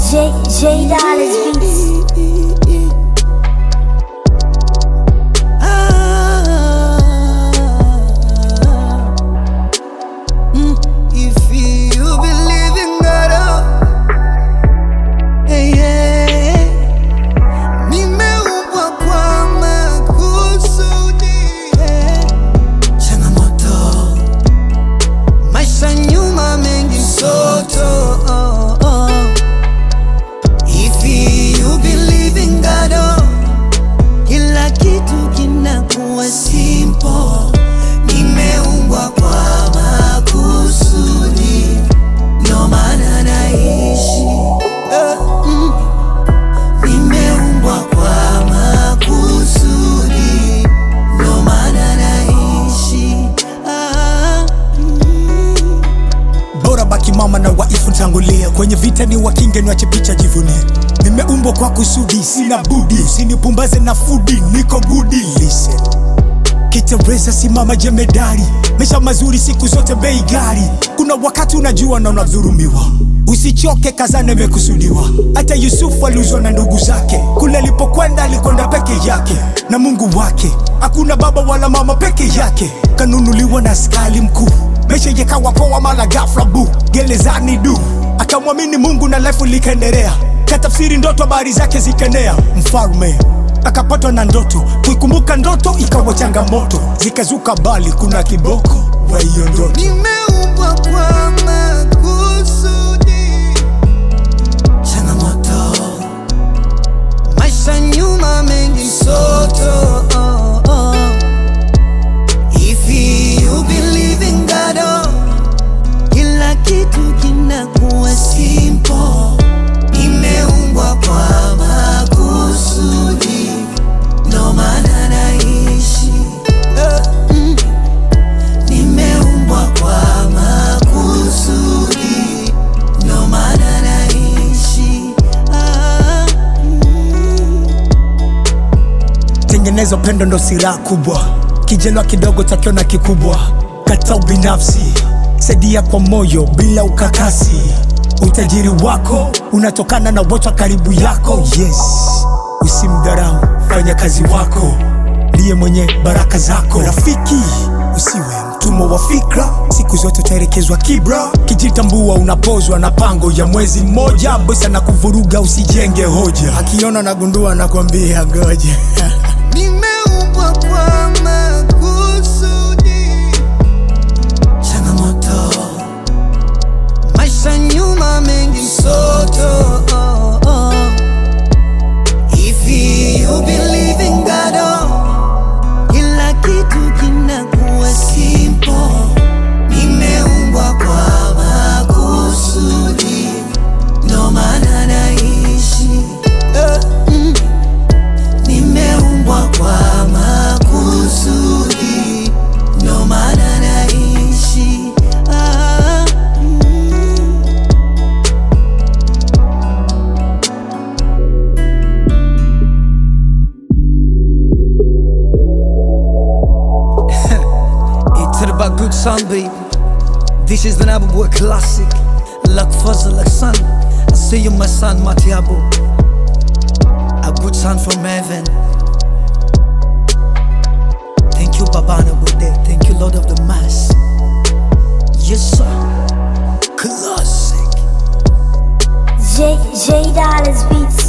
J J Dollars Beats. If you believe in God, oh, hey, yeah. Nimeumbwa kwa makusudi, yeah. Changamoto, maisha nyuma mengi msoto, oh, oh. If you believe in God, oh, kila kitu kinakuwa simple. Nimeumbwa kwa makusudi, ndo maana naishi. Eh, mm. Nimeumbwa kwa makusudi, ndo maana naishi. Ah, mm. bora baki mama na waifu tangulia kwenye vita ni wakinge niwache picha jivunie nimeumbwa kwa kusudi sina budi usinipumbaze na fudi niko gudi listen kitereza simama jemedari mesha mazuri siku zote bei gari kuna wakati unajua na unadhurumiwa usichoke kazana imekusudiwa hata yusufu aliuzwa na ndugu zake kule alipokwenda alikwenda peke yake na mungu wake hakuna baba wala mama peke yake kanunuliwa na askali mkuu mesha yekawa poa mala gafla bu gerezani du akamwamini mungu na lefu likaendelea katafsiri ndoto habari zake zikaenea mfalme akapatwa na ndoto kuikumbuka ndoto ikawa changamoto zikazuka bali kuna kiboko wa hiyo ndoto Nimeumbwa kwa makusudi, changamoto, maisha nyuma mengi msoto. Oh, oh. If you believe in God, oh, kila kitu kinakuwa simple. Nimeumbwa kwa makusudi, ndo maana naishi. Eh, mm. Nimeumbwa kwa makusudi, ndo maana naishi. Ah, mm. tengeneza upendo ndo silaha kubwa kijelwa kidogo takiona kikubwa kata ubinafsi saidia kwa moyo bila ukakasi utajiri wako unatokana na wote wa karibu yako yes usimdharau fanya kazi wako ndiye mwenye baraka zako rafiki usiwe mtumwa wa fikra siku zote utaelekezwa kibra kijitambua unapozwa na pango ya mwezi mmoja bosi na kuvuruga usijenge hoja akiona nagundua nakwambia ngoja Nimeumbwa kwa makusudi, changamoto, maisha nyuma mengi msoto. Oh, oh. If you believe in God, oh, kila kitu kinakuwa simple. Nimeumbwa kwa makusudi, ndo maana naishi. Eh, mm. Nimeumbwa kwa makusudi, ndo maana naishi. Ah, mm. It's all about good son, baby. This is the Nabu Boy classic. Like Fuzzle, like sun. I see you, my son, Matiabo. A good son from heaven. Thank you, Babana Bude. Thank you, Lord of the Mass. Yes, sir. Classic. J J Dollars Beats.